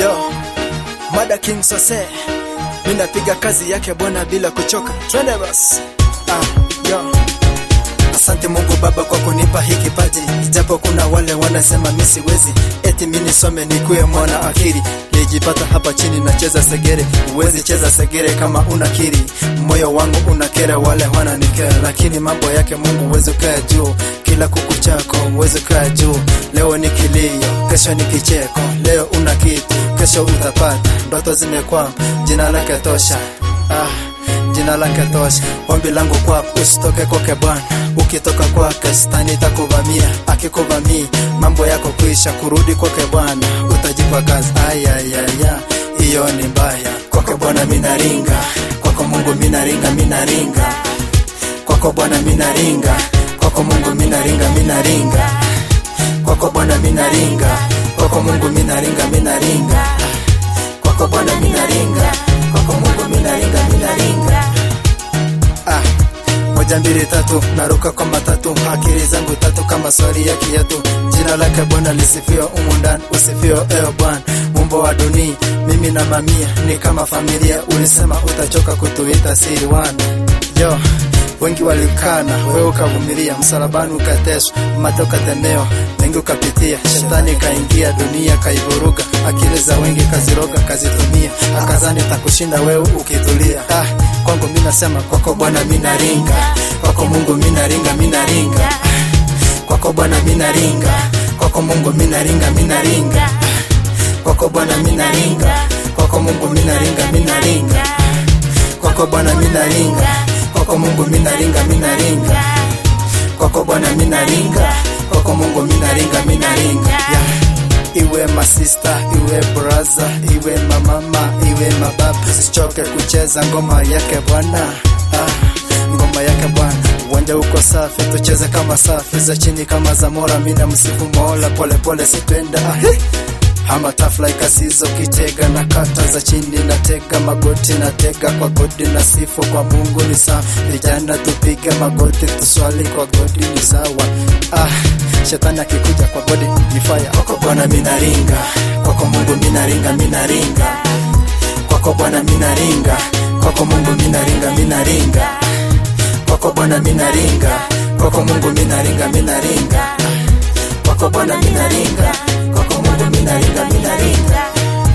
Yo, Mada King Sose, mimi napiga kazi yake Bwana bila kuchoka. Twende basi. Ah, yo. Asante Mungu Baba kwa kunipa hii kipaji, ijapo kuna wale wanasema mimi siwezi, eti mimi nisome nikuwe mwana akili. Nilijipata hapa chini nacheza segere, uwezi cheza segere kama unakiri. Moyo wangu unakera wale wananikera, lakini mambo yake Mungu uwezi kaa juu. Kila kuku chako uwezi kaa juu. Leo ni kilio, kesho ni kicheko. Leo una kitu, kesho utapata. Ndoto zimekwama, jina lake tosha. Ah, jina lake tosha. Ombi langu kwako usitoke kwake Bwana, ukitoka kwake shetani itakuvamia. Akikuvamia mambo yako kuisha, kurudi kwake Bwana utajipa kazi. Ayayaya, hiyo ni mbaya. Kwake Bwana minaringa, kwako Mungu minaringa, minaringa kwako Bwana minaringa, kwako Mungu minaringa, minaringa kwako Bwana minaringa, kwako Mungu minaringa, minaringa kwako Bwana minaringa, kwako Mungu minaringa, minaringa ah. Moja mbili tatu, naruka kwa matatu, akili zangu tatu kama swali ya kiatu. Jina lake Bwana lisifiwe humu ndani, usifiwe ewe Bwana mumbo wa dunia. Mimi na mamia ni kama familia, ulisema utachoka kutuita siri wana yo wengi walikana, wewe ukavumilia, msalabani ukateswa, mate ukatemewa, mengi ukapitia, shetani kaingia, dunia kaivuruga, akili za wengi kaziroga, kazitumia, akazani takushinda wewe ukitulia. Ah, kwangu mimi nasema kwako Bwana mimi naringa, kwako Mungu mimi naringa, mimi naringa, kwako Bwana mimi naringa, kwako Mungu mimi naringa, mimi naringa, kwako Bwana mimi naringa, kwako Mungu mimi naringa, mimi naringa, kwako Bwana mimi naringa kwako Mungu minaringa minaringa kwako Bwana minaringa kwako Mungu minaringa minaringa yeah. Iwe masista iwe braza iwe mamama iwe mababa, sichoke kucheza ngoma yake Bwana ah, ngoma yake Bwana. Uwanja uko safi, tucheze kama safi za chini kama za Mola. Mina msifu Mola polepole, sitwenda ah, hey ama tafla ikasizo kitega na kata za chini na tega magoti na tega kwa godi na sifu kwa Mungu ni sawa. Vijana tupige magoti tuswali kwa godi ni sawa. Ah, shetani akikuja kwa godi ni fire. Kwako Bwana minaringa, kwako Mungu minaringa, minaringa kwako Bwana minaringa, kwako Mungu minaringa, minaringa kwako Bwana minaringa, kwako Mungu minaringa, minaringa kwako Bwana minaringa, kwako Mungu minaringa, minaringa.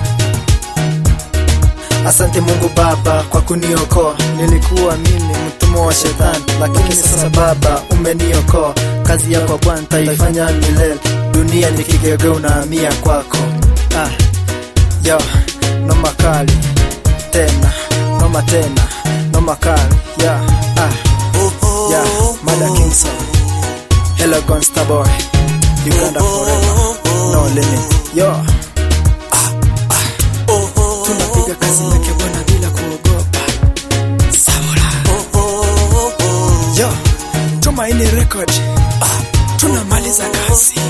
Asante Mungu Baba kwa kuniokoa, nilikuwa mimi mtumwa wa shetani, lakini sasa Baba umeniokoa. Kazi yako Bwana taifanya milele, dunia ni kigegeo unahamia kwako. Ah, yo, noma kali tena, noma tena, noma kali yeah, ah, yeah, Mada Kingson, hello Gonsta boy Uganda forever, no limit. Yo, ah, ah. Tunapiga kazi yake Bwana bila kuogopa. Sabola. Yo, Tumaini Record. Ah, tunamaliza kazi.